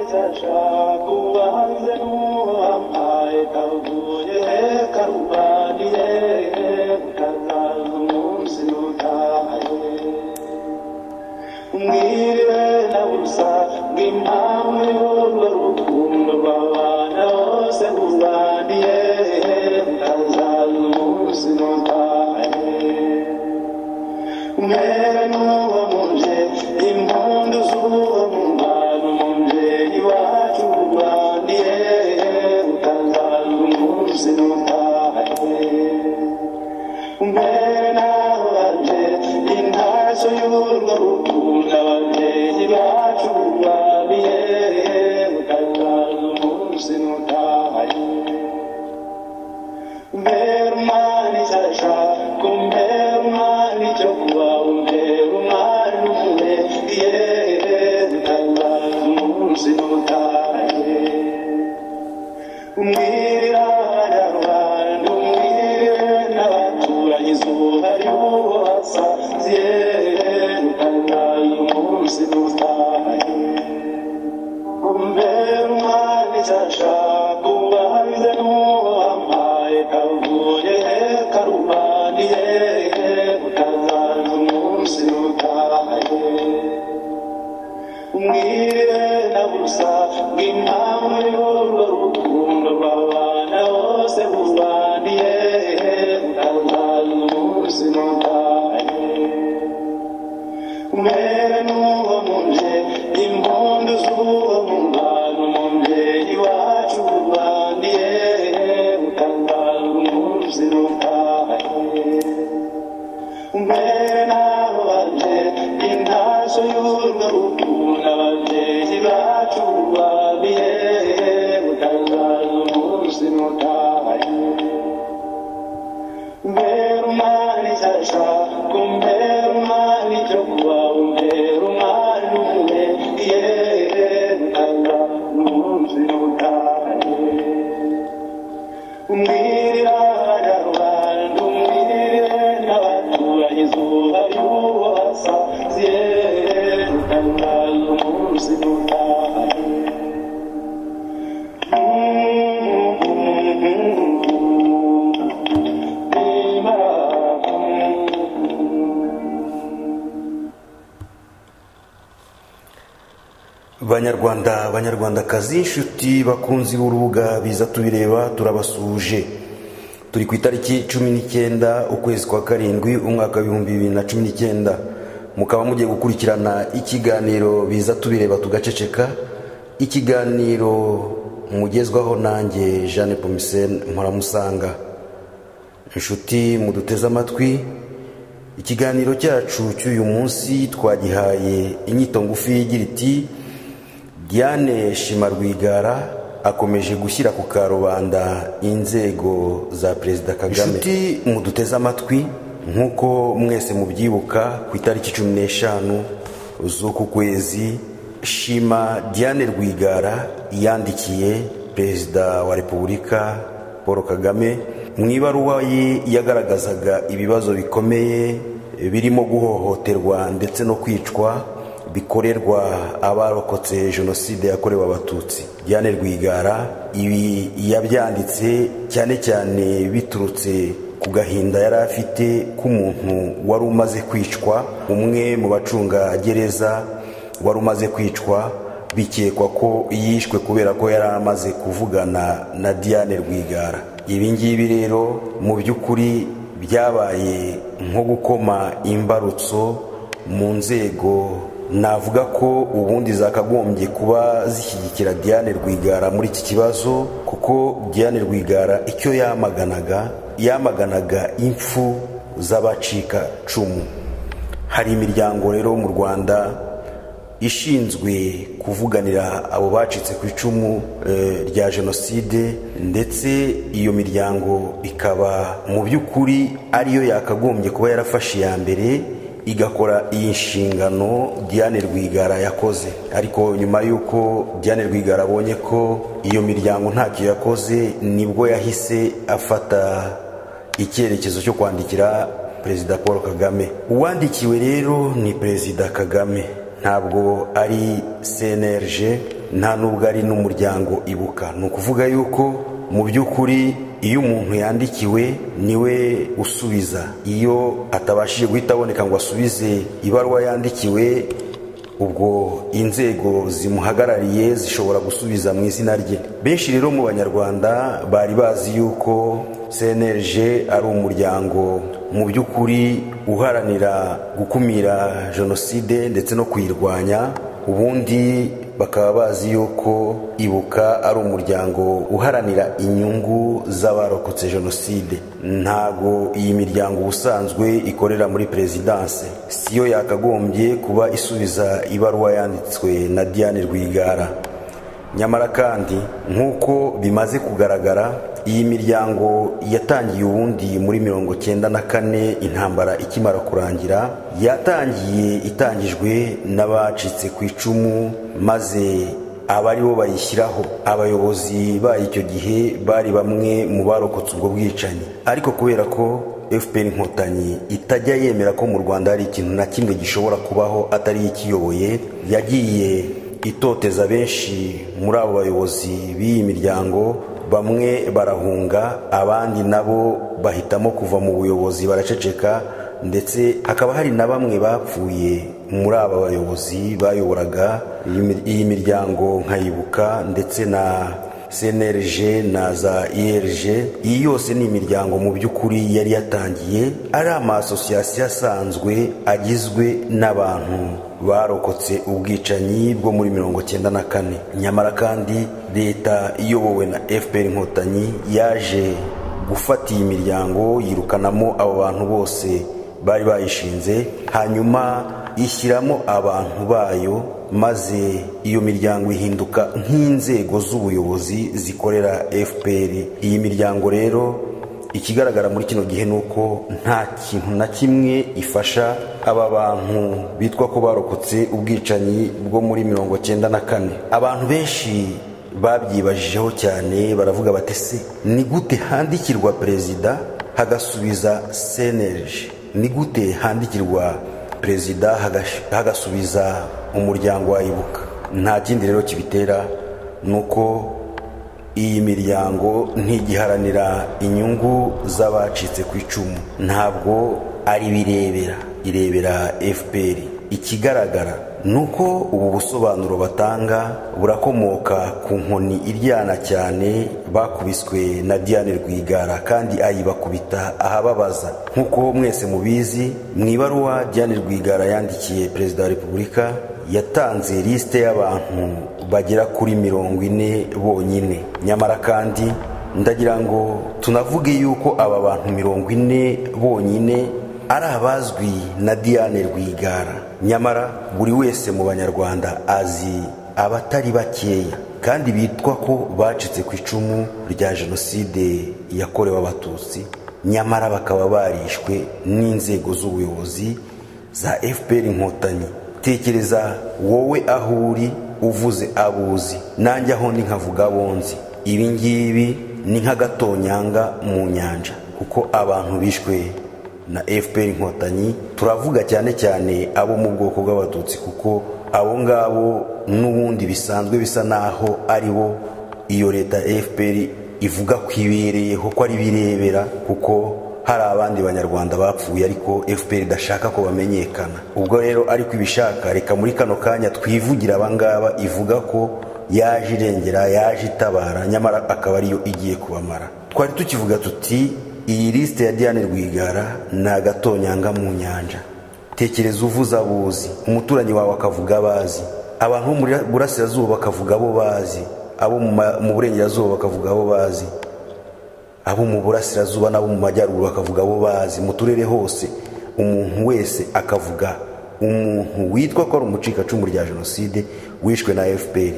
kuba hanze n'uhambaye kavuye karubaniye kazaza umunsi utahaye mwiriwe na busa bw'impamvu y'urwo rukundo rw'abana bose buzaniye kazaza umunsi utahaye mwene n'uwo muje impundu z'uwo mubano mubyeyi wacu urwaniye utangaza umunsi n'utahe mbere naho baje intaso y'urwo rukundo ababyeyi bacu urwaniye utangaza umunsi n'utahe Mbere umwami sasha kumbere umwami cyo kuba umbere umwami umwe yewe mutabaza umunsi n'ubutahe umwirira abanyarwanda umwirire n'abaturanyi izuba ry'uwo basaziye mutabaza umunsi n'ubutahe Kumbere umwami sasha kubahize n'uwo wambaye kavuye karubaniye utazaza umunsi utahe umwire na busa bw'impamvu y'urwo rukundo rw'abana bose bubaniye utazaza umunsi utahe mwene n'uwo muje impundu z'uwo mubano mubyeyi wacu urwaniye utangaza umunsi n'utahe mbere n'aho baje intaso y'urwo rukundo ababyeyi bacu urwaniye utangaza umunsi n'utahe Mbere umwami sasha kumbere umwami cyo kuba umbere umwami umwe yewe utanga umunsi n'ubutahe umwirira abanyarwanda umwirire n'abaturanyi izuba ry'uwo basaziye utanga umunsi n'ubutahe banyarwanda banyarwandakazi inshuti bakunzi b'urubuga biza tubireba turabasuje turi ku itariki cumi n'icyenda ukwezi kwa karindwi umwaka w'ibihumbi bibiri na cumi n'icyenda mukaba mugiye gukurikirana ikiganiro biza tubireba tugaceceka ikiganiro mugezwaho nanjye jeanne pomisene mparamusanga inshuti muduteze amatwi ikiganiro cyacu cy'uyu munsi twagihaye inyito ngufi igira iti diane shimarwigara akomeje gushyira ku karubanda inzego za perezida kagame inshuti muduteze amatwi nk'uko mwese mubyibuka ku itariki cumi n'eshanu z'uku kwezi shima diane rwigara yandikiye perezida wa repubulika paul kagame mu ibaruwa ye yagaragazaga ibibazo bikomeye birimo guhohoterwa ndetse no kwicwa bikorerwa abarokotse jenoside yakorewe abatutsi diane rwigara ibi yabyanditse cyane cyane biturutse ku gahinda yari afite k'umuntu wari umaze kwicwa umwe mu bacungagereza wari umaze kwicwa bikekwa ko yishwe kubera ko yari amaze kuvugana na diane rwigara ibi ngibi rero mu by'ukuri byabaye nko gukoma imbarutso mu nzego navuga ko ubundi zakagombye kuba zishyigikira diane rwigara muri iki kibazo kuko diane rwigara icyo yamaganaga yamaganaga impfu z'abacika cumu hari imiryango rero mu rwanda ishinzwe kuvuganira abo bacitse ku icumu eh, rya jenoside ndetse iyo miryango ikaba mu by'ukuri ariyo yakagombye kuba yarafashe iya mbere igakora iyi nshingano diane rwigara yakoze ariko nyuma y'uko diane rwigara abonye ko iyo miryango ntacyo yakoze nibwo yahise afata icyerekezo cyo kwandikira perezida paul kagame uwandikiwe rero ni perezida kagame ntabwo ari cnlg nta n'ubwo ari n'umuryango ibuka ni ukuvuga yuko mu by'ukuri iyo umuntu yandikiwe niwe usubiza iyo atabashije guhita aboneka ngo asubize ibaruwa yandikiwe ubwo inzego zimuhagarariye zishobora gusubiza mu izina rye benshi rero mu banyarwanda bari bazi yuko cnlg ari umuryango mu by'ukuri uharanira gukumira jenoside ndetse no kuyirwanya ubundi bakaba bazi yuko ibuka ari umuryango uharanira inyungu z'abarokotse jenoside ntago iyi miryango ubusanzwe ikorera muri perezidanse siyo yakagombye kuba isubiza ibaruwa yanditswe na diane rwigara nyamara kandi nk'uko bimaze kugaragara iyi miryango yatangiye ubundi muri mirongo cyenda na kane intambara ikimara kurangira yatangiye itangijwe n'abacitse ku icumu maze abari bo bayishyiraho abayobozi bayo icyo gihe bari bamwe mu barokotse ubwo bwicanyi ariko kubera ko fpr inkotanyi itajya yemera ko mu rwanda hari ikintu na kimwe gishobora kubaho atari ikiyoboye yagiye itoteza benshi muri abo bayobozi b'iyi miryango bamwe barahunga abandi nabo bahitamo kuva mu buyobozi baraceceka ndetse hakaba hari na bamwe bapfuye muri aba bayobozi bayoboraga iyi miryango nkayibuka ndetse na cnlg na za irg iyi yose ni imiryango mu by'ukuri yari yatangiye ari amasosiyasiyo asanzwe agizwe n'abantu barokotse ubwicanyi bwo muri mirongo cyenda na kane nyamara kandi leta iyobowe na fpr inkotanyi yaje gufata iyi miryango yirukanamo abo bantu bose bari bayishinze hanyuma ishyiramo abantu bayo maze iyo miryango ihinduka nk'inzego z'ubuyobozi zikorera fpr iyi miryango rero ikigaragara muri kino gihe ni uko nta kintu na kimwe ifasha aba bantu bitwa ko barokotse ubwicanyi bwo muri mirongo cyenda na kane abantu benshi babyibajijeho cyane baravuga batese ni gute handikirwa perezida hagasubiza seneje ni gute handikirwa perezida hagasubiza umuryango wayibuka nta kindi rero kibitera ni uko iyi miryango ntigiharanira inyungu z'abacitse ku icumu ntabwo ari birebera irebera fpr ikigaragara ni uko ubu busobanuro batanga burakomoka ku nkoni iryana cyane bakubiswe na diane rwigara kandi ayibakubita ahababaza nk'uko mwese mubizi mu ibaruwa diane rwigara yandikiye perezida wa repubulika yatanze lisite y'abantu bagera kuri mirongo ine bonyine nyamara kandi ndagira ngo tunavuge yuko aba bantu mirongo ine bonyine ari abazwi na diane rwigara nyamara buri wese mu banyarwanda azi abatari bakeya kandi bitwa ko bacitse ku icumu rya jenoside yakorewe abatutsi nyamara bakaba barishwe n'inzego z'ubuyobozi za fpr inkotanyi tekereza wowe aho uri uvuze abuzi nanjye aho ni nkavuga abonzi ibi ngibi ni nk'agatonyanga mu nyanja kuko abantu bishwe na fpr inkotanyi turavuga cyane cyane abo mu bwoko bw'abatutsi kuko abo ngabo n'ubundi bisanzwe bisa naho ari bo iyo leta fpr ivuga ko ibereyeho ko ari birebera kuko hari abandi banyarwanda bapfuye ariko fpr idashaka ko bamenyekana ubwo rero ariko ibishaka reka muri kano kanya twivugira abangaba ivuga ko yaje irengera yaje itabara nyamara akaba ariyo igiye kubamara twari tukivuga tuti iyi lisite ya diane rwigara ni agatonyanga mu nyanja tekereza uvuze abuzi umuturanyi wawe akavuga abazi abantu bo mu burasirazuba bakavuga abo bazi abo mu burengerazuba bakavuga abo bazi abo mu burasirazuba n'abo mu majyaruguru bakavuga abo bazi mu turere hose umuntu wese akavuga umuntu witwa ko ari umucikacumu rya jenoside wishwe na fpr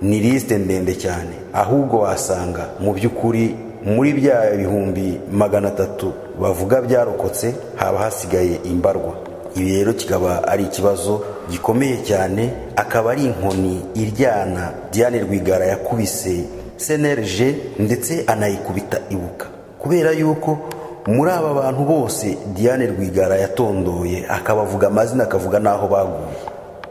ni lisite ndende cyane ahubwo wasanga mu by'ukuri muri bya bihumbi magana atatu bavuga byarokotse haba hasigaye imbarwa ibi rero kikaba ari ikibazo gikomeye cyane akaba ari inkoni iryana diane rwigara yakubise cnlg ndetse anayikubita ibuka kubera yuko muri aba bantu bose diane rwigara yatondoye akabavuga amazina akavuga n'aho baguye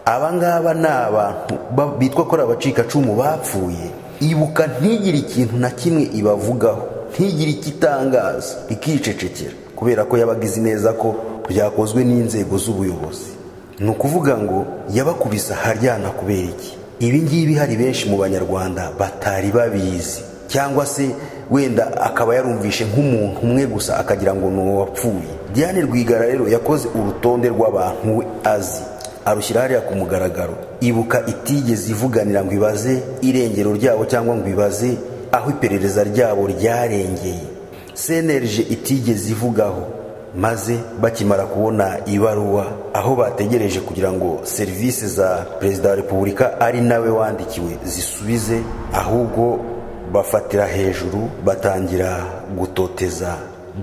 aba ngaba ni abantu ba- bitwa ko ari abacikacumu bapfuye ibuka ntigire ikintu na kimwe ibavugaho ntigire ikitangaza ikicecekera kubera ko yabaga izi neza ko byakozwe n'inzego z'ubuyobozi ni ukuvuga ngo yabakubise aharyana kubera iki ibi ngibi hari benshi mu banyarwanda batari babizi cyangwa se wenda akaba yarumvishe nk'umuntu umwe gusa akagira ngo ni uwapfuye diane rwigara rero yakoze urutonde rw'abantu we azi arushyira hariya ku mugaragaro ibuka itigeze ivuganira ngo ibaze irengero ryabo cyangwa ngo ibaze aho iperereza ryabo ryarengeye cnlg itigeze ivugaho maze bakimara kubona ibaruwa aho bategereje kugira ngo serivisi za perezida wa repubulika ari nawe wandikiwe zisubize ahubwo bafatira hejuru batangira gutoteza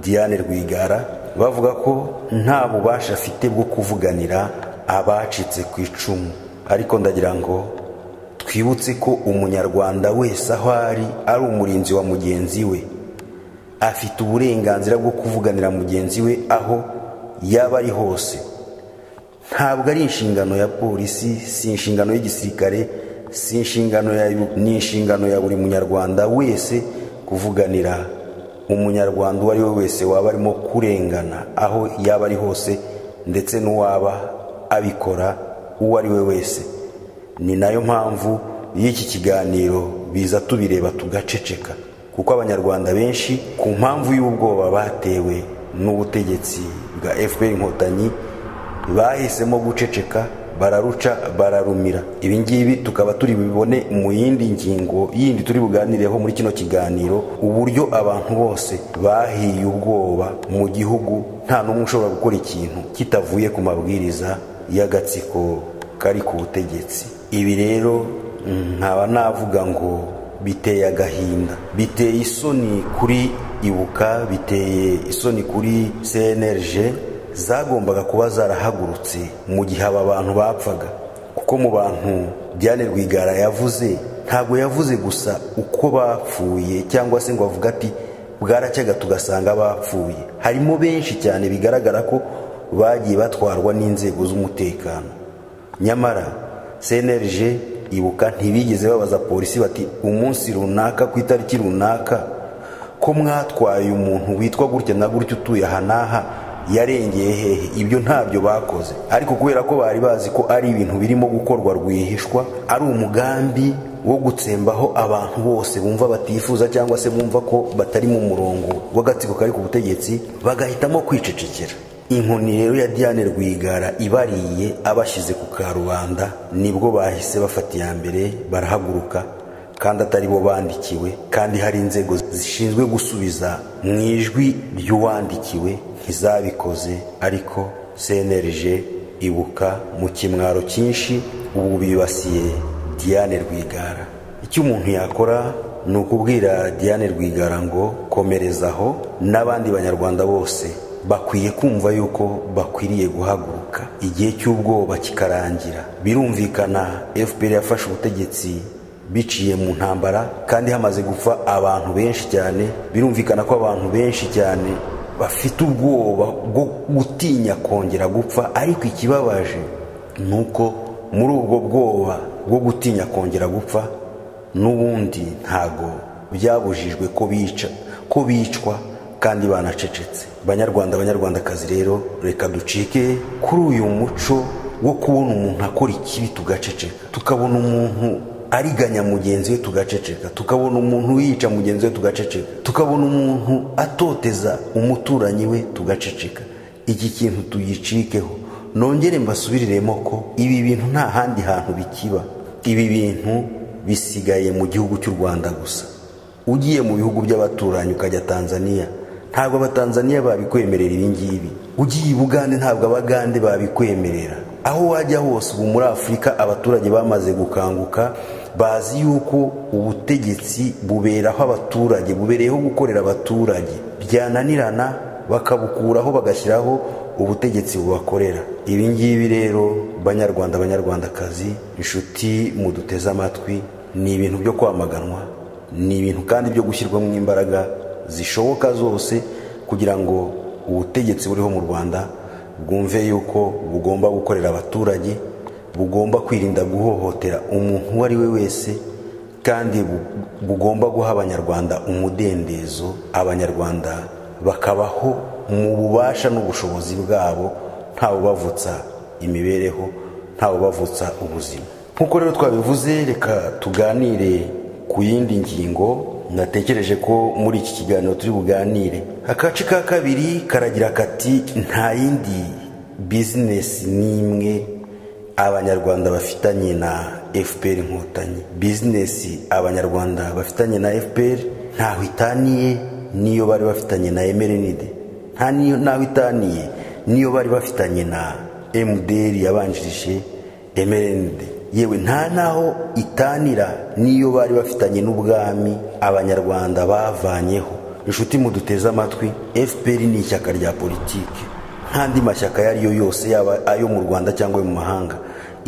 diane rwigara bavuga ko nta bubasha afite bwo kuvuganira abacitse ku icumu ariko ndagira ngo twibutse ko umunyarwanda wese aho ari ari umurinzi wa mugenzi we afite uburenganzira bwo kuvuganira mugenzi we aho yaba ari hose ntabwo ari inshingano ya polisi si inshingano y'igisirikare si inshingano ya ni inshingano ya buri munyarwanda wese kuvuganira umunyarwanda uwo ari we wese waba arimo kurengana aho yaba ari hose ndetse n'uwaba abikora uwo ari we wese ni nayo mpamvu y'iki kiganiro biza tubireba tugaceceka kuko abanyarwanda benshi ku mpamvu y'ubwoba batewe n'ubutegetsi bwa fpr inkotanyi bahisemo guceceka bararuca bararumira ibi ngibi tukaba turi bibone mu yindi ngingo yindi turi buganireho muri kino kiganiro uburyo abantu bose bahiye ubwoba mu gihugu nta n'umwe ushobora gukora ikintu kitavuye ku mabwiriza y'agatsiko kari ku butegetsi ibi rero nkaba navuga ngo biteye agahinda biteye isoni kuri ibuka biteye isoni kuri cnlg zagombaga kuba zarahagurutse mu gihe aba bantu bapfaga kuko mu bantu Diane Rwigara yavuze ntabwo yavuze gusa uko bapfuye cyangwa se ngo avuga ati bwaracyaga tugasanga bapfuye harimo benshi cyane bigaragara ko bagiye batwarwa n'inzego z'umutekano nyamara cnlg ibuka ntibigeze babaza polisi bati umunsi runaka ku itariki runaka ko mwatwaye umuntu witwa gutya na gutya utuye aha n'aha yarengeye hehe ibyo ntabyo bakoze ariko kubera ko bari bazi ko ari ibintu birimo gukorwa rwihishwa ari umugambi wo gutsembaho abantu bose bumva batifuza cyangwa se bumva ko batari mu murongo w'agatsiko kari ku butegetsi bagahitamo kwicecekera inkoni rero ya Diane Rwigara ibariye abashyize ku karubanda nibwo bahise bafata iya mbere barahaguruka kandi atari bo bandikiwe kandi hari inzego zishinzwe gusubiza mu ijwi ry'uwandikiwe ntizabikoze ariko cnlg ibuka mu kimwaro cyinshi ubu bibasiye diane rwigara icyo umuntu yakora ni ukubwira diane rwigara ngo komerezaho n'abandi banyarwanda bose bakwiye kumva yuko bakwiriye guhaguruka igihe cy'ubwoba kikarangira birumvikana fpr yafashe ubutegetsi biciye mu ntambara kandi hamaze gupfa abantu benshi cyane birumvikana ko abantu benshi cyane bafite ubwoba bwo gutinya kongera gupfa ariko ikibabaje ni uko muri ubwo bwoba bwo gutinya kongera gupfa n'ubundi ntago byabujijwe ko bica ko bicwa kandi banacecetse banyarwanda banyarwandakazi rero reka ducike kuri uyu muco wo kubona umuntu akora ikibi tugaceceka tukabona umuntu ariganya mugenzi we tugaceceka tukabona umuntu yica mugenzi we tugaceceka tukabona umuntu atoteza umuturanyi we tugaceceka iki kintu tugicikeho nongere mbasubiriremo ko ibi bintu nta handi hantu bikiba ibi bintu bisigaye mu gihugu cy'u rwanda gusa ugiye mu bihugu by'abaturanyi ukajya tanzania ntabwo abatanzaniya babikwemerera ibi ngibi ugiye i bugande ntabwo abagande babikwemerera aho wajya hose ubu muri afurika abaturage bamaze gukanguka bazi yuko ubutegetsi buberaho abaturage bubereyeho gukorera abaturage byananirana bakabukuraho bagashyiraho ubutegetsi bubakorera ibi ngibi rero banyarwanda banyarwandakazi inshuti muduteze amatwi ni ibintu byo kwamaganwa ni ibintu kandi byo gushyirwamo imbaraga zishoboka zose kugira ngo ubutegetsi buriho mu rwanda bwumve yuko bugomba gukorera abaturage bugomba kwirinda guhohotera umuntu uwo ari we wese kandi bu- bugomba guha abanyarwanda umudendezo abanyarwanda bakabaho mu bubasha n'ubushobozi bwabo ntawubavutsa imibereho ntawubavutsa ubuzima nk'uko rero twabivuze reka tuganire ku yindi ngingo natekereje ko muri iki kiganiro turi buganire akace ka kabiri karagira kati nta yindi bizinesi n'imwe abanyarwanda bafitanye na fpr inkotanyi bizinesi abanyarwanda bafitanye na fpr ntaho itaniye n'iyo bari bafitanye na emerenide nta n'iyo- ntaho itaniye n'iyo bari bafitanye na mdr yabanjirije emerenide yewe nta naho itanira n'iyo bari bafitanye n'ubwami abanyarwanda bavanyeho inshuti muduteze amatwi fpr ni ishyaka rya politiki nk'andi mashyaka ayo ari yo yose yaba ayo mu rwanda cyangwa ayo mu mahanga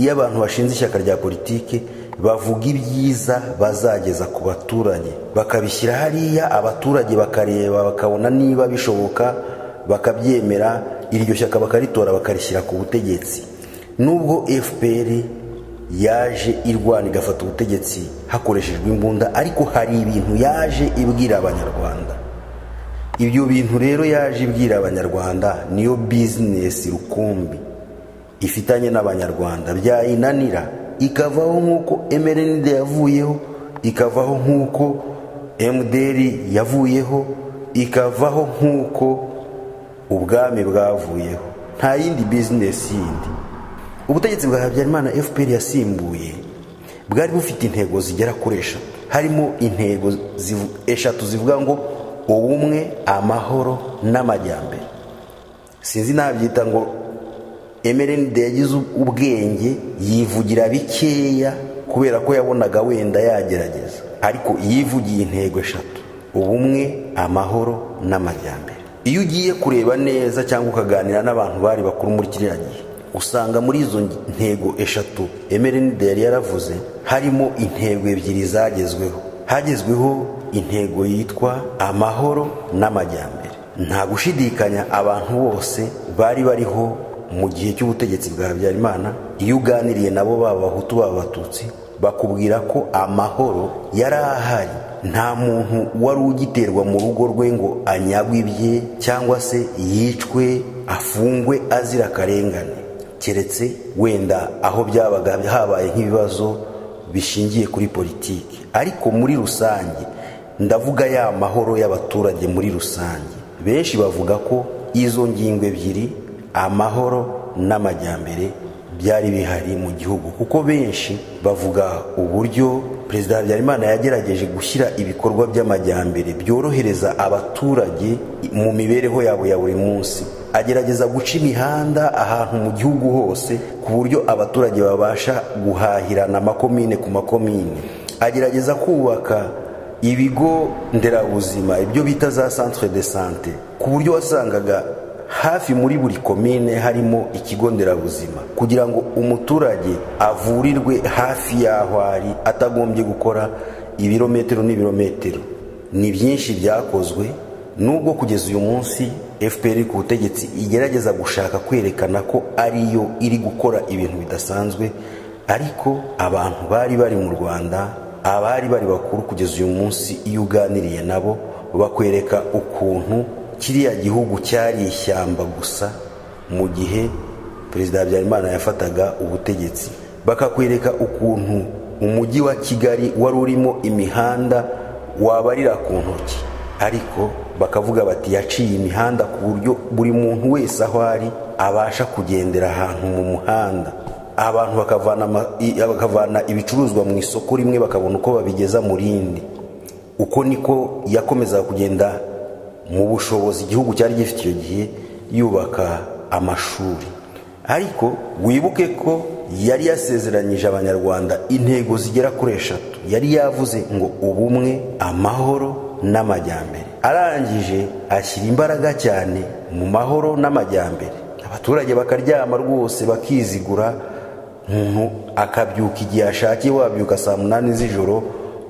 iyo abantu bashinze ishyaka rya politiki bavuga ibyiza bazageza ku baturage bakabishyira hariya abaturage bakareba bakabona niba bishoboka bakabyemera iryo shyaka bakaritora bakarishyira ku butegetsi nubwo fpr yaje irwana igafata ubutegetsi hakoreshejwe imbunda ariko hari ibintu yaje ibwira abanyarwanda ibyo bintu rero yaje ibwira abanyarwanda niyo bizinesi rukumbi ifitanye n'abanyarwanda byayinanira ikavaho nk'uko emerenide yavuyeho ikavaho nk'uko emuderi yavuyeho ikavaho nk'uko ubwami bwavuyeho nta yindi bizinesi yindi ubutegetsi bwa habyarimana fpr yasimbuye bwari bufite intego zigera kuri eshatu harimo intego zivu- eshatu zivuga ngo ubumwe amahoro n'amajyambere sinzi nabyita ngo emerenide yagize ubwenge yivugira bikeya kubera ko yabonaga wenda yagerageza ariko yivugiye intego eshatu ubumwe amahoro n'amajyambere iyo ugiye kureba neza cyangwa ukaganira n'abantu bari bakuru muri kiriya gihe usanga muri izo ntego eshatu emerenide yari yaravuze harimo intego ebyiri zagezweho hagezweho intego yitwa amahoro n'amajyambere nta gushidikanya abantu bose bari bariho mu gihe cy'ubutegetsi bwa habyarimana iyo uganiriye nabo baba abahutu baba abatutsi bakubwira ko amahoro yari ahari nta muntu wari ugiterwa mu rugo rwe ngo anyagwe ibye cyangwa se yicwe afungwe azira akarengane keretse wenda aho byabaga habaye nk'ibibazo bishingiye kuri politiki ariko muri rusange ndavuga ya mahoro y'abaturage muri rusange benshi bavuga ko izo ngingo ebyiri amahoro n'amajyambere byari bihari mu gihugu kuko benshi bavuga uburyo perezida habyarimana yagerageje gushyira ibikorwa by'amajyambere byorohereza abaturage mu mibereho yabo ya buri munsi agerageza guca imihanda ahantu mu gihugu hose ku buryo abaturage babasha guhahirana amakomine ku makomine agerageza kubaka ibigo nderabuzima ibyo bita za centre de sante ku buryo wasangaga hafi muri buri komine harimo ikigo nderabuzima kugira ngo umuturage avurirwe hafi y'aho ari atagombye gukora ibirometero n'ibirometero ni byinshi byakozwe nubwo kugeza uyu munsi fpr ku butegetsi igerageza gushaka kwerekana ko ariyo iri gukora ibintu bidasanzwe ariko abantu bari bari mu rwanda abari bari bakuru kugeza uyu munsi iyo uganiriye nabo bakwereka ukuntu kiriya gihugu cyari ishyamba gusa mu gihe perezida habyarimana yafataga ubutegetsi bakakwereka ukuntu umujyi wa kigali wari urimo imihanda wabarira ku ntoki ariko bakavuga bati yaciye imihanda ku buryo buri muntu wese aho ari abasha kugendera ahantu mu muhanda abantu bakavana ama- i- bakavana ibicuruzwa mu isoko rimwe bakabona uko babigeza mu rindi uko niko yakomezaga kugenda mu bushobozi igihugu cyari gifite icyo gihe yubaka amashuri ariko wibuke ko yari yasezeranyije abanyarwanda intego zigera kuri eshatu yari yavuze ngo ubumwe amahoro n'amajyambere arangije ashyira imbaraga cyane mu mahoro n'amajyambere abaturage bakaryama rwose bakizigura umuntu akabyuka igihe ashakiye wabyuka saa munani z'ijoro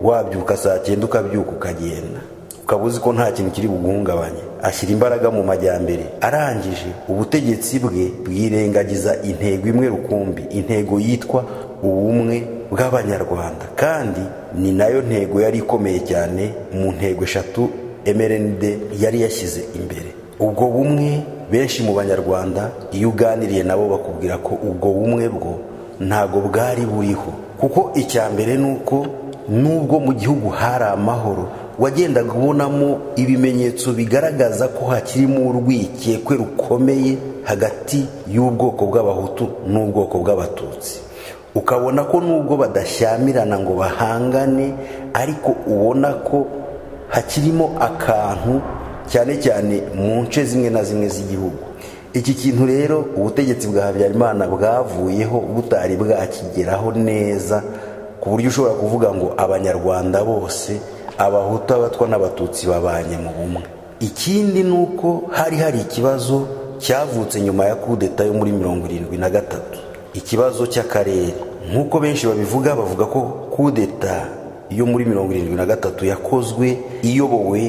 wabyuka saa cyenda ukabyuka ukagenda ukaba uzi ko nta kintu kiri buguhungabanye ashyira imbaraga mu majyambere arangije ubutegetsi bwe bwirengagiza intego imwe rukumbi intego yitwa ubumwe bw'abanyarwanda kandi ni nayo ntego yari ikomeye cyane mu ntego eshatu mrnd yari yashyize imbere ubwo bumwe benshi mu banyarwanda iyo uganiriye nabo bakubwira ko ubwo bumwe bwo ntago bwari buriho kuko icya mbere ni uko nubwo mu gihugu hari amahoro wagendaga ubonamo ibimenyetso bigaragaza ko hakirimo urwikekwe rukomeye hagati y'ubwoko bw'abahutu n'ubwoko bw'abatutsi ukabona ko nubwo badashyamirana ngo bahangane ariko ubona ko hakirimo akantu cyane cyane mu nce zimwe na zimwe z'igihugu iki kintu rero ubutegetsi bwa habyarimana bwavuyeho butari bwakigeraho neza ku buryo ushobora kuvuga ngo abanyarwanda bose abahutu abatwa n'abatutsi babanye mu bumwe ikindi ni uko hari hari ikibazo cyavutse nyuma ya kudeta yo muri mirongo irindwi na gatatu ikibazo cy'akarere nk'uko benshi babivuga bavuga ko kudeta yo muri mirongo irindwi na gatatu yakozwe iyobowe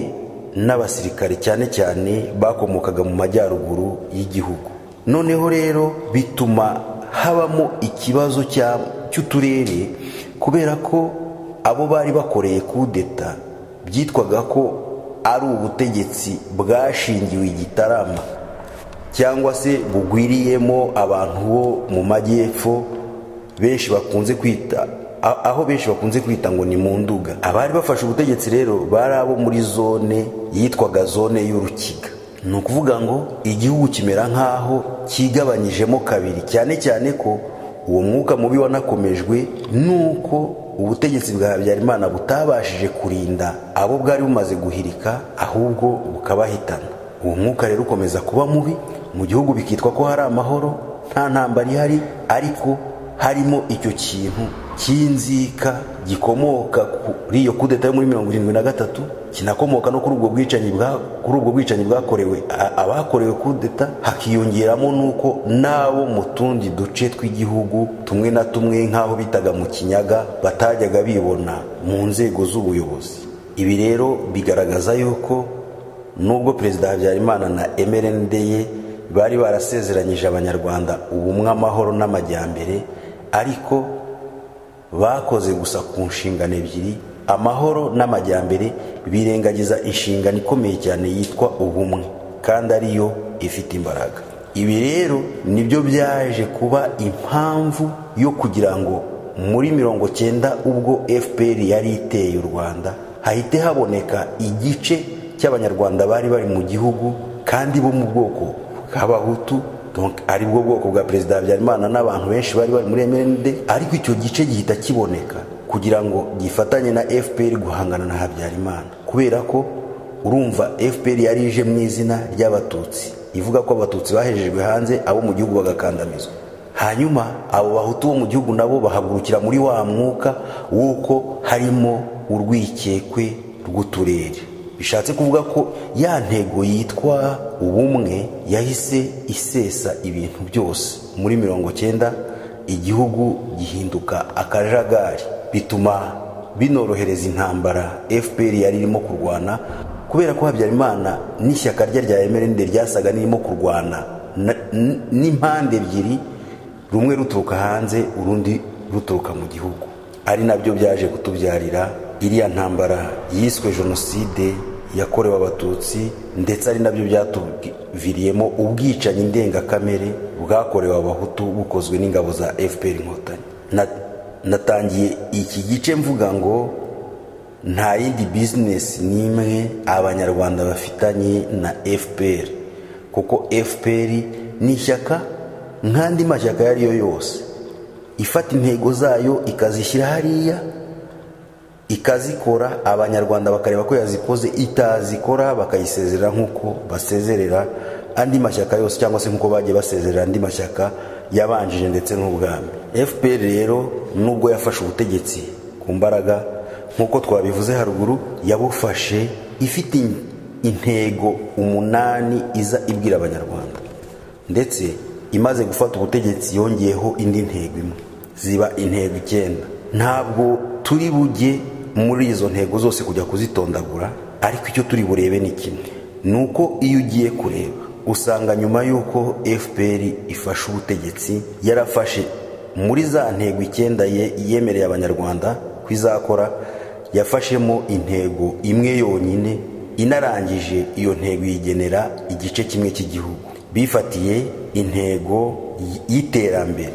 n'abasirikare cyane cyane bakomokaga mu majyaruguru y'igihugu noneho rero bituma habamo ikibazo cy'uturere kubera ko abo bari bakoreye kudeta byitwaga ko ari ubutegetsi bwashingiwe igitarama cyangwa se bugwiriyemo abantu bo mu majyepfo benshi bakunze kwita aho benshi bakunze kwita ngo ni mu nduga abari bafashe ubutegetsi rero bari abo muri zone yitwaga zone y'urukiga ni ukuvuga ngo igihugu kimera nk'aho kigabanyijemo kabiri cyane cyane ko uwo mwuka mubi wanakomejwe n'uko ubutegetsi bwa habyarimana butabashije kurinda abo bwari bumaze guhirika ahubwo bukabahitana uwo mwuka rero ukomeza kuba mubi mu gihugu bikitwa ko hari amahoro nta ntambara ihari ariko harimo icyo kintu cy'inzika gikomoka kuri iyo kudeta yo muri mirongo irindwi na gatatu kinakomoka no kuri ubwo bwicanyi kuri ubwo bwicanyi bwakorewe abakorewe kudeta hakiyongeramo n'uko n'abo mu tundi duce tw'igihugu tumwe na tumwe nk'aho bitaga mu kinyaga batajyaga bibona mu nzego z'ubuyobozi ibi rero bigaragaza yuko nubwo perezida habyarimana na mrnd ye bari barasezeranyije abanyarwanda ubumwe amahoro n'amajyambere ariko bakoze gusa ku nshingano ebyiri amahoro n'amajyambere birengagiza inshingano ikomeye cyane yitwa ubumwe kandi ariyo ifite imbaraga ibi rero nibyo byaje kuba impamvu yo kugira ngo muri mirongo cyenda ubwo fpr yari iteye u rwanda hahite haboneka igice cy'abanyarwanda bari bari mu gihugu kandi bo mu bwoko bw'abahutu aribwo bwoko bwa perezida habyarimana n'abantu benshi bari bari muri mrnd ariko icyo gice gihita kiboneka kugira ngo gifatanye na fpr guhangana na habyarimana kubera ko urumva fpr yari ije mu izina ry'abatutsi ivuga ko abatutsi bahejejwe hanze abo mu gihugu bagakandamizwa hanyuma abo bahutu bo mu gihugu nabo bahagurukira muri wa mwuka w'uko harimo urwikekwe rw'uturere bishatse kuvuga ko ya ntego yitwa ubumwe yahise isesa ibintu byose muri mirongo cyenda igihugu gihinduka akajagari bituma binorohereza intambara fpr yari irimo kurwana kubera ko habyarimana n'ishyaka rye rya mrnd ryasaga n'irimo kurwana n'impande ebyiri rumwe ruturuka hanze urundi ruturuka mu gihugu ari nabyo byaje kutubyarira iriya ntambara yiswe jenoside yakorewe abatutsi ndetse ari nabyo byatuviriyemo ubwicanyi ndengakamere bwakorewe abahutu bukozwe n'ingabo za fpr inkotanyi natangiye iki gice mvuga ngo nta yindi bizinesi n'imwe abanyarwanda bafitanye na fpr kuko fpr ni ishyaka nk'andi mashyaka ayo ari yo yose ifata intego zayo ikazishyira hariya ikazikora abanyarwanda bakareba ko yazikoze itazikora bakayisezerera nk'uko basezerera andi mashyaka yose cyangwa se nk'uko bagiye basezerera andi mashyaka yabanjije ndetse n'ubwami fpr rero nubwo yafashe ubutegetsi ku mbaraga nk'uko twabivuze haruguru yabufashe ifite intego umunani iza ibwira abanyarwanda ndetse imaze gufata ubutegetsi yongeyeho indi ntego imwe ziba intego icyenda ntabwo turi bujye muri izo ntego zose kujya kuzitondagura ariko icyo turi burebe ni kimwe ni uko iyo ugiye kureba usanga nyuma y'uko fpr ifashe ubutegetsi yarafashe muri za ntego icyenda ye yemereye abanyarwanda ko izakora yafashemo intego imwe yonyine inarangije iyo ntego yigenera igice kimwe cy'igihugu bifatiye intego y'iterambere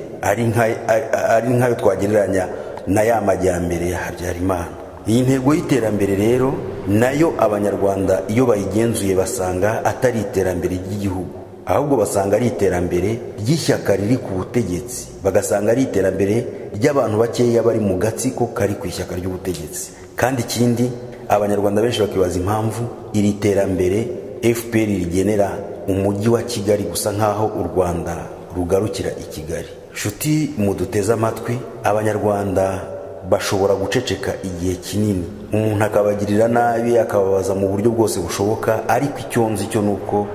ari nkayo twagereranya na ya majyambere ya habyarimana iyi ntego y'iterambere rero nayo abanyarwanda iyo bayigenzuye basanga atari iterambere ry'igihugu ahubwo basanga ari iterambere ry'ishyaka riri ku butegetsi bagasanga ari iterambere ry'abantu bakeya bari mu gatsiko kari ku ishyaka ry'ubutegetsi kandi ikindi abanyarwanda benshi bakibaza impamvu iri terambere fpr rigenera umujyi wa kigali gusa nk'aho u rwanda rugarukira i kigali nshuti muduteze amatwi abanyarwanda bashobora guceceka igihe kinini umuntu akabagirira nabi akababaza mu buryo bwose bushoboka ariko icyo nzi cyo ni uko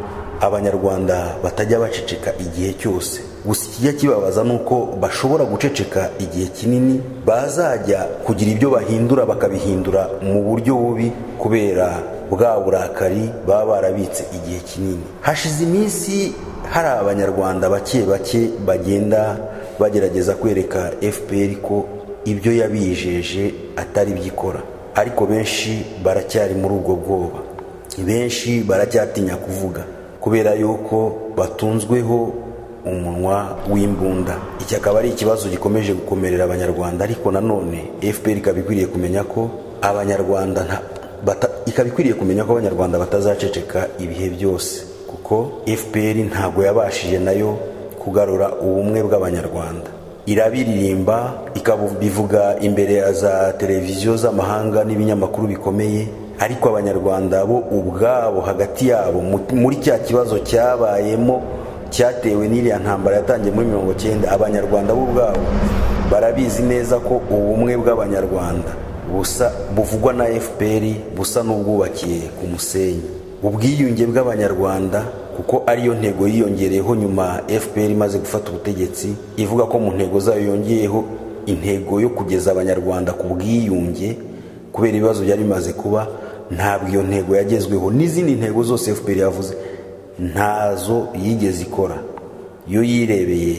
abanyarwanda batajya baceceka igihe cyose gusa ikijya kibabaza ni uko bashobora guceceka igihe kinini bazajya kugira ibyo bahindura bakabihindura mu buryo bubi kubera bwa burakari baba barabitse igihe kinini hashize iminsi hari abanyarwanda bake bake bagenda bagerageza kwereka fpr ko ibyo yabijeje atari byikora ariko benshi baracyari muri ubwo bwoba benshi baracyatinya kuvuga kubera yuko batunzweho umunwa w'imbunda iki akaba ari ikibazo gikomeje gukomerera abanyarwanda ariko nanone fpr ikaba ikwiriye kumenya ko abanyarwanda ikaba ikwiriye kumenya ko abanyarwanda batazaceceka ibihe byose kuko fpr ntabwo yabashije nayo kugarura ubumwe bw'abanyarwanda irabiririmba ikabivuga imbere ya za televiziyo z'amahanga n'ibinyamakuru bikomeye ariko abanyarwanda bo ubwabo hagati yabo muri cya kibazo cyabayemo cyatewe n'iriya ntambara yatangiye muri mirongo cyenda abanyarwanda bo ubwabo barabizi neza ko ubumwe bw'abanyarwanda busa buvugwa na fpr busa n'ubwubakiye ku musenyi ubwiyunge bw'abanyarwanda kuko ariyo ntego yiyongereyeho nyuma fpr imaze gufata ubutegetsi ivuga ko mu ntego zayo yongeyeho intego yo kugeza abanyarwanda ku bwiyunge kubera ibibazo byari bimaze kuba ntabwo iyo ntego yagezweho n'izindi ntego zose fpr yavuze ntazo yigeze ikora yo yirebeye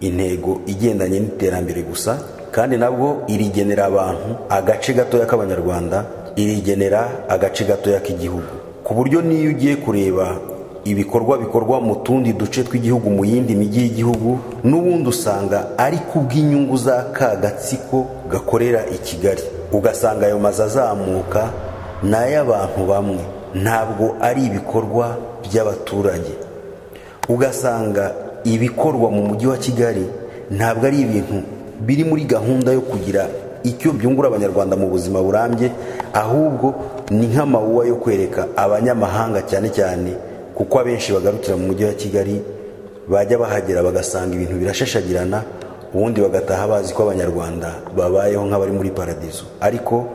intego igendanye n'iterambere gusa kandi nabwo irigenera abantu agace gatoya k'abanyarwanda irigenera agace gatoya k'igihugu ku buryo n'iyo ugiye kureba ibikorwa bikorwa mu tundi duce tw'igihugu mu yindi mijyi y'igihugu n'ubundi usanga ari kubw'inyungu za ka gatsiko gakorera i kigali ugasanga ayo mazu azamuka ni ay'abantu bamwe ntabwo ari ibikorwa by'abaturage ugasanga ibikorwa mu mujyi wa kigali ntabwo ari ibintu biri muri gahunda yo kugira icyo byungura abanyarwanda mu buzima burambye ahubwo ni nk'amawuwa yo kwereka abanyamahanga cyane cyane kuko abenshi bagarukira mu mujyi wa kigali bajya bahagera bagasanga ibintu birashashagirana ubundi bagataha bazi ko abanyarwanda babayeho nk'abari muri paradizo ariko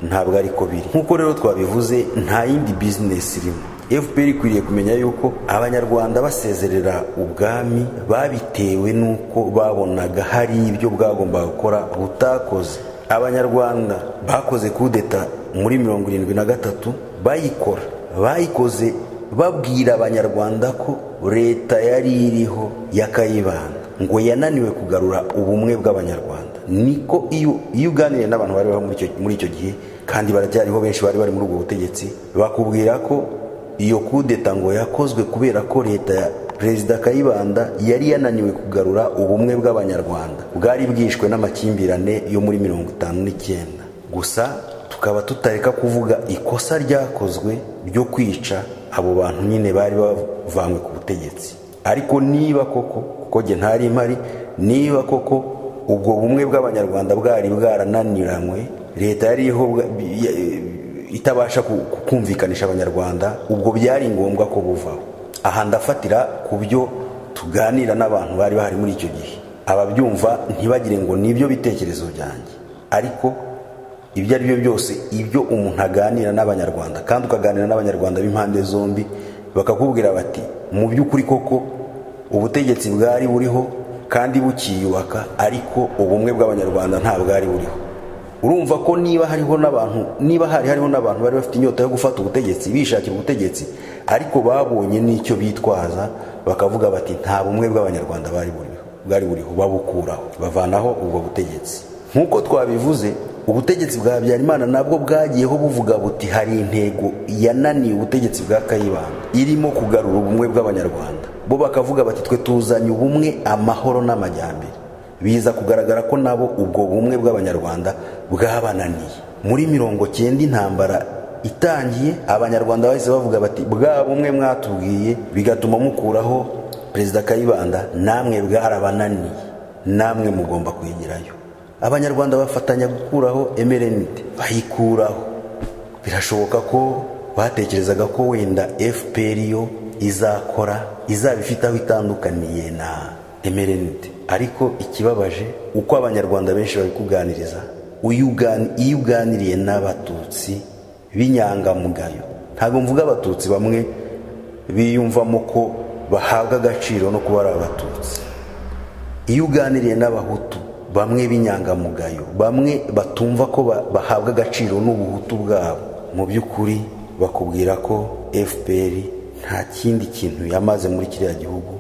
ntabwo ari ko biri nk'uko rero twabivuze nta yindi bizinesi irimo fpr ikwiriye kumenya yuko abanyarwanda basezerera ubwami babitewe n'uko babonaga hari ibyo bwagombaga gukora butakoze abanyarwanda bakoze kudeta muri mirongo irindwi na gatatu bayikora bayikoze babwira abanyarwanda ko leta yari iriho yakayibana ngo yananiwe kugarura ubumwe bw'abanyarwanda niko iyo uganiriye n'abantu bari muri icyo gihe kandi baracyariho benshi bari bari muri ubwo butegetsi bakubwira ko iyo kudeta ngo yakozwe kubera ko leta ya perezida kayibanda yari yananiwe kugarura ubumwe bw'abanyarwanda bwari bwishwe n'amakimbirane yo muri mirongo itanu n'icyenda gusa tukaba tutareka kuvuga ikosa ryakozwe ryo kwica abo bantu nyine bari bavanywe ku butegetsi ariko niba koko kuko njye ntari mpari niba koko ubwo bumwe bw'abanyarwanda bwari bwarananiranywe leta yari itabasha kumvikanisha abanyarwanda ubwo byari ngombwa ko buvaho aha ndafatira ku byo tuganira n'abantu bari bahari muri icyo gihe ababyumva ntibagire ngo nibyo bitekerezo byanjye ariko ibyo ari byo byose ibyo umuntu aganira n'abanyarwanda kandi ukaganira n'abanyarwanda b'impande zombi bakakubwira bati mu by'ukuri koko ubutegetsi bwari buriho kandi bukiyubaka ariko ubumwe bw'abanyarwanda nta bwari buriho urumva ko niba hariho n'abantu niba hari hariho n'abantu bari bafite inyota yo gufata ubutegetsi bishakira ubutegetsi ariko babonye n'icyo bitwaza bakavuga bati nta bumwe bw'abanyarwanda bari buriho bwari buriho babukuraho bavanaho ubwo butegetsi nk'uko twabivuze ubutegetsi bwa habyarimana nabwo bwagiyeho buvuga buti hari intego yananiye ubutegetsi bwa kayibanda irimo kugarura ubumwe bw'abanyarwanda bo bakavuga bati twe tuzanye ubumwe amahoro n'amajyambere biza kugaragara ko nabo ubwo bumwe bw'abanyarwanda bwabananiye muri mirongo cyenda intambara itangiye abanyarwanda bahise bavuga bati bwa bumwe mwatubwiye bigatuma mukuraho perezida kayibanda namwe bwarabananiye namwe mugomba kwigirayo abanyarwanda bafatanya gukuraho emerenite bayikuraho birashoboka ko batekerezaga ko wenda fpr yo izakora izaba ifite aho itandukaniye na emerenite ariko ikibabaje uko abanyarwanda benshi babikuganiriza iyo uganiriye n'abatutsi b'inyangamugayo ntabwo mvuga abatutsi bamwe biyumvamo ko bahabwa agaciro no kuba ari abatutsi iyo uganiriye n'abahutu bamwe b'inyangamugayo bamwe batumva ko bahabwa agaciro n'ubuhutu bwabo mu by'ukuri bakubwira ko fpr nta kindi kintu yamaze muri kiriya gihugu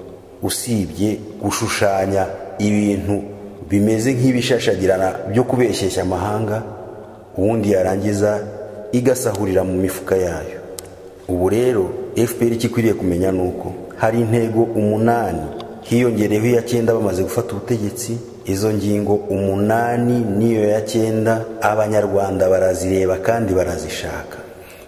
usibye gushushanya ibintu bimeze nk'ibishashagirana byo kubeshyeshya amahanga ubundi yarangiza igasahurira mu mifuka yayo ubu rero fpr icyo ikwiriye kumenya ni uko hari intego umunani hiyongereyeho iya cyenda bamaze gufata ubutegetsi izo ngingo umunani n'iyo ya cyenda abanyarwanda barazireba kandi barazishaka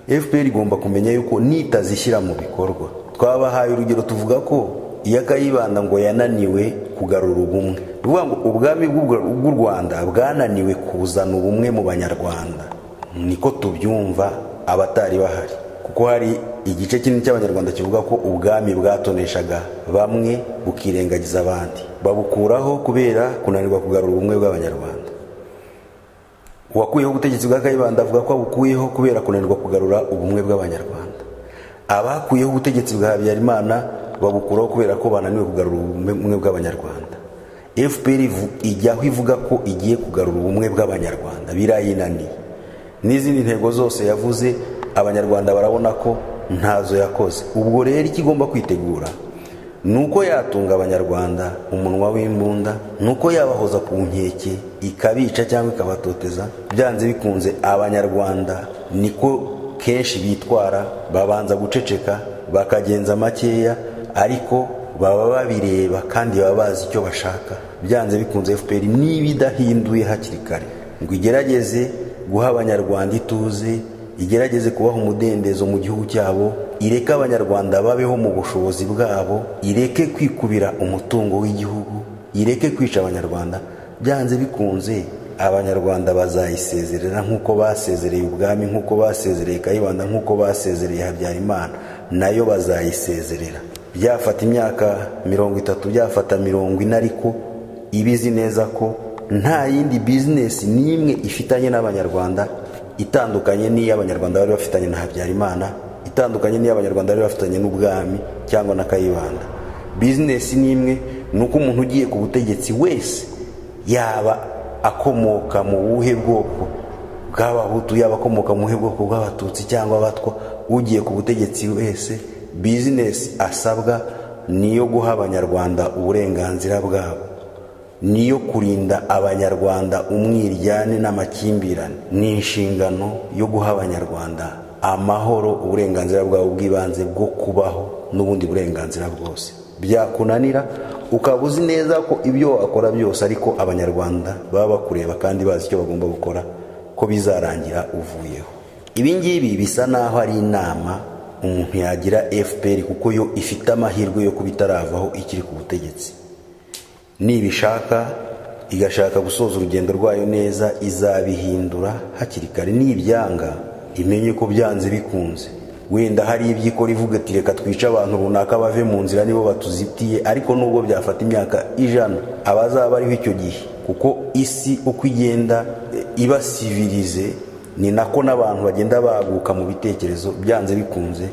fpr igomba kumenya yuko nitazishyira mu bikorwa twabahaye urugero tuvuga ko iyo akayibanda ngo yananiwe kugarura ubumwe bivuga ngo ubwami bw'u rwanda bwananiwe kuzana ubumwe mu banyarwanda niko tubyumva abatari bahari kuko hari igice kinini cy'abanyarwanda kivuga ko ubwami bwatoneshaga bamwe bukirengagiza abandi babukuraho kubera kunanirwa kugarura ubumwe bw'abanyarwanda uwakuyeho ubutegetsi bwa kayibanda avuga ko abukuyeho kubera kunanirwa kugarura ubumwe bw'abanyarwanda abakuyeho ubutegetsi bwa habyarimana babukuraho kubera ko bananiwe kugarura ubumwe bw'abanyarwanda fpr ijyaho ivuga ko igiye kugarura ubumwe bw'abanyarwanda birayinaniye n'izindi ntego zose yavuze abanyarwanda barabona ko ntazo yakoze ubwo rero icyo igomba kwitegura ni uko yatunga abanyarwanda umunwa w'imbunda ni uko yabahoza ku nkeke ikabica cyangwa ikabatoteza byanze bikunze abanyarwanda niko kenshi bitwara babanza guceceka bakagenza makeya ariko baba babireba kandi baba bazi icyo bashaka byanze bikunze fpr niba idahinduye hakiri kare ngo igerageze guha abanyarwanda ituze igerageze kubaha umudendezo mu gihugu cyabo ireke abanyarwanda babeho mu bushobozi bwabo ireke kwikubira umutungo w'igihugu ireke kwica abanyarwanda byanze bikunze abanyarwanda bazayisezerera nk'uko basezereye ubwami nk'uko basezereye kayibanda nk'uko basezereye habyarimana nayo bazayisezerera byafata imyaka mirongo itatu byafata mirongo ine ariko ibizi neza ko nta yindi bizinesi n'imwe ifitanye n'abanyarwanda itandukanye n'iy'abanyarwanda bari bafitanye na habyarimana itandukanye n'iy'abanyarwanda bari bafitanye n'ubwami cyangwa na kayibanda bizinesi ni imwe ni uko umuntu ugiye ku butegetsi wese yaba akomoka mu buhe bwoko bw'abahutu yaba akomoka mu buhe bwoko bw'abatutsi cyangwa abatwa ugiye ku butegetsi wese bizinesi asabwa ni iyo guha abanyarwanda uburenganzira bwabo ni iyo kurinda abanyarwanda umwiryane n'amakimbirane ni inshingano yo guha abanyarwanda amahoro uburenganzira bwabo bw'ibanze bwo kubaho n'ubundi burenganzira bwose byakunanira ukaba uzi neza ko ibyo wakora byose ariko abanyarwanda baba bakureba kandi bazi icyo bagomba gukora ko bizarangira uvuyeho ibi ngibi bisa n'aho ari inama umuntu yagira fpr kuko yo ifite amahirwe yo kuba itaravaho ikiri ku butegetsi nibishaka igashaka gusoza urugendo rwayo neza izabihindura hakiri kare nibyanga imenye ko byanze bikunze wenda hari ibyo ikora ivuga ati reka twice abantu runaka bave mu nzira nibo batuzitiye ariko nubwo byafata imyaka ijana abazaba bariho icyo gihe kuko isi uko igenda ibasivirize ni nako n'abantu bagenda baguka mu bitekerezo byanze bikunze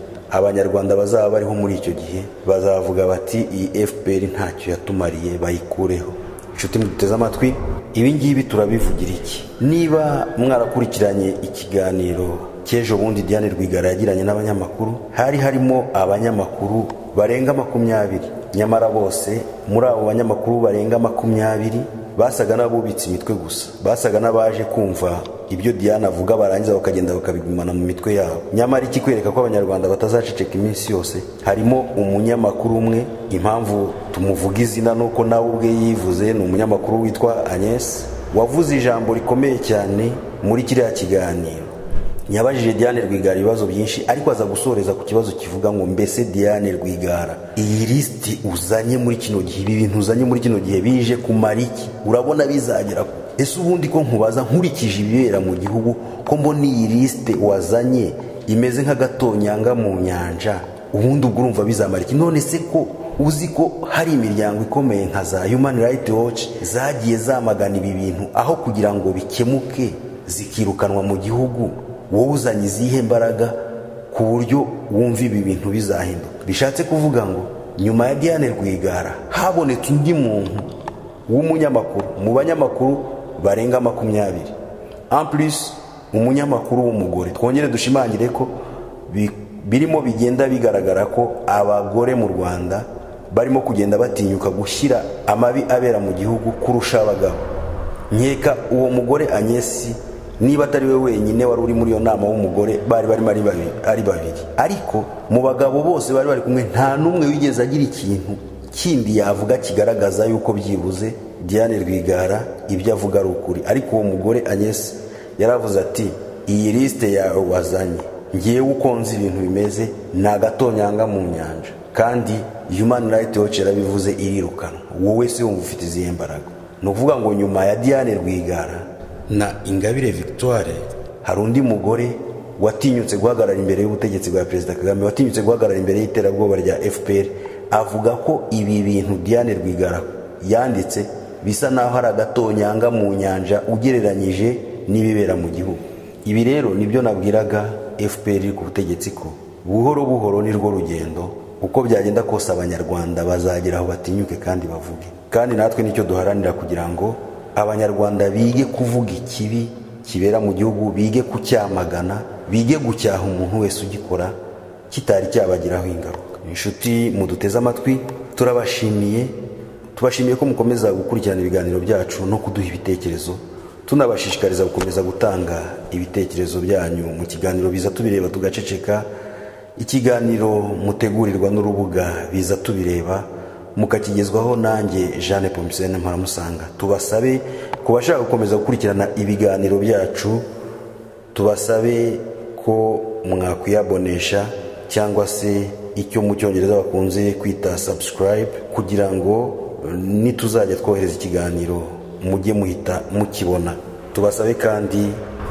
abanyarwanda bazaba bariho muri icyo gihe bazavuga bati iyi fpr ntacyo yatumariye bayikureho inshuti muduteze amatwi ibingibi turabivugira iki niba mwarakurikiranye ikiganiro cy'ejo bundi diane rwigara yagiranye n'abanyamakuru hari harimo abanyamakuru barenga makumyabiri nyamara bose muri abo banyamakuru barenga makumyabiri basaga n'abubitse imitwe gusa basaga n'abaje kumva ibyo Diane avuga barangiza bakagenda bakabigumana mu mitwe yabo nyamara ikikwereka ko abanyarwanda batazaceceka iminsi yose harimo umunyamakuru umwe impamvu tumuvuga izina ni uko nawe ubwe yivuze ni umunyamakuru witwa Agnes wavuze ijambo rikomeye cyane muri kiriya kiganiro nyabajije Diane Rwigara ibibazo byinshi ariko aza gusoreza ku kibazo kivuga ngo mbese Diane Rwigara iyi lisiti uzanye muri kino gihe ibi bintu uzanye muri kino gihe bije kumara iki urabona bizagera ku ese ubundi ko nkubaza nkurikije ibibera mu gihugu ko mbona iyi lisite wazanye imeze nk'agatonyanga mu nyanja ubundi ubwo urumva bizamara iki none se ko uzi ko hari imiryango ikomeye nka za Human Rights Watch zagiye zamagana ibi bintu aho kugira ngo bikemuke zikirukanwa mu gihugu wowe uzanye izihe mbaraga ku buryo wumva ibi bintu bizahinduka bishatse kuvuga ngo nyuma ya Diane Rwigara habonetse undi muntu w'umunyamakuru mu banyamakuru barenga makumyabiri ampulisi umunyamakuru w'umugore twongere dushimangire ko bi- birimo bigenda bigaragara ko abagore mu rwanda barimo kugenda batinyuka gushyira amabi abera mu gihugu kurusha abagabo nkeka uwo mugore anyesi niba atari we wenyine wari uri muri iyo nama w'umugore bari barimo ari babiri ari babiri ariko mu bagabo bose bari bari kumwe nta n'umwe wigeze agira ikintu kindi yavuga kigaragaza yuko byibuze Diane Rwigara ibyo avuga ari ukuri ariko uwo mugore anyesi yaravuze ati iyi lisite yawe wazanye ngewe uko nzi ibintu bimeze ni agatonyanga mu nyanja kandi Human Rights Watch yarabivuze irirukanwa wowe se wumva ufite izihe mbaraga ni ukuvuga ngo nyuma ya Diane Rwigara na Ingabire Victoire hari undi mugore watinyutse guhagarara imbere y'ubutegetsi bwa Perezida Kagame watinyutse guhagarara imbere y'iterabwoba rya FPR avuga ko ibi bintu Diane Rwigara yanditse bisa naho ari agatonyanga mu nyanja ugereranyije n'ibibera mu gihugu ibi rero nibyo nabwiraga FPR iri ku butegetsi ko buhoro buhoro nirwo rugendo uko byagenda kose abanyarwanda bazagera aho batinyuke kandi bavuge kandi natwe nicyo duharanira kugira ngo abanyarwanda bige kuvuga ikibi kibera mu gihugu bige kucyamagana bige gucyaha umuntu wese ugikora kitari cyabagiraho ingaruka inshuti muduteze amatwi turabashimiye tubashimiye ko mukomeza gukurikirana ibiganiro byacu no kuduha ibitekerezo tunabashishikariza gukomeza gutanga ibitekerezo byanyu mu kiganiro biza tubireba tugaceceka ikiganiro mutegurirwa n'urubuga biza tubireba mukakigezwaho nanjye jeanne pompisene mparamusanga tubasabe ku bashaka gukomeza gukurikirana ibiganiro byacu tubasabe ko mwakwiyabonesha cyangwa se icyo mu cyongereza bakunze kwita subscribe kugira ngo eh, nituzajya twohereza ikiganiro mujye muhita mukibona tubasabe kandi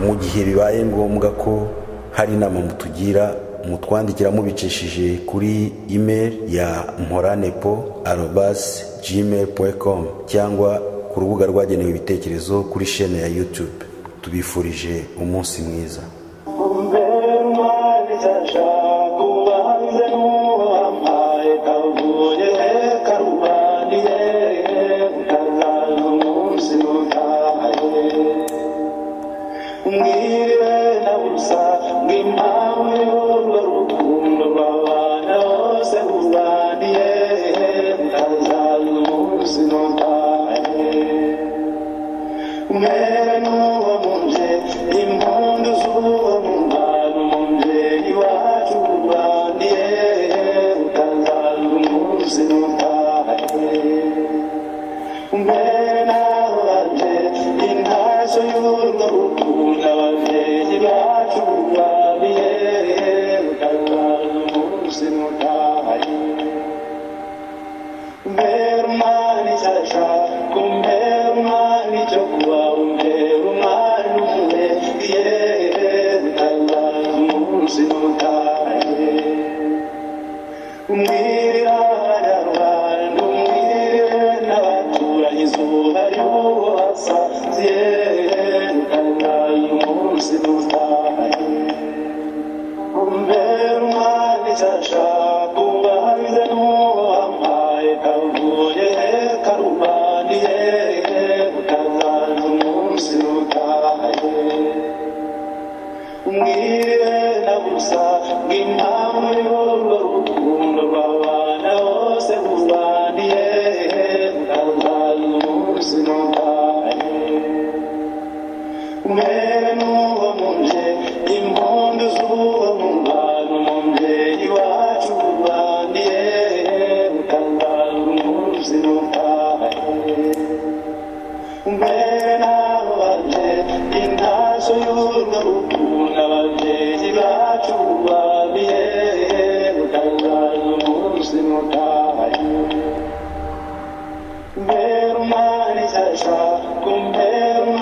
mu gihe bibaye ngombwa ko hari inama mutugira mutwandikira mubicishije kuri email ya mporanepo arobasi gmail com cyangwa ku rubuga rwagenewe ibitekerezo kuri shene ya youtube tubifurije umunsi mwiza Mwiriwe na busa ngimpawe urwo rukundo rw'abana bose uzaniye ndazaza umunsi nutahe umwere n'uwo mu nje impundu z'uwo mu ntara mu nje iwacu urwaniye utazaza umunsi nutahe mbere naho baje intashyo y'urwo rukundo ababyeyi bacu babiye mpera n'uwo mu nje impundu z'uwo mu mbano mu mbyeyi wacu urwaniye utangaza umunsi n'utahe mbere n'abo baje intazo y'urwo rukundo ababyeyi bacu babiye utangaza umunsi n'utahe Ver umani sasha, kumper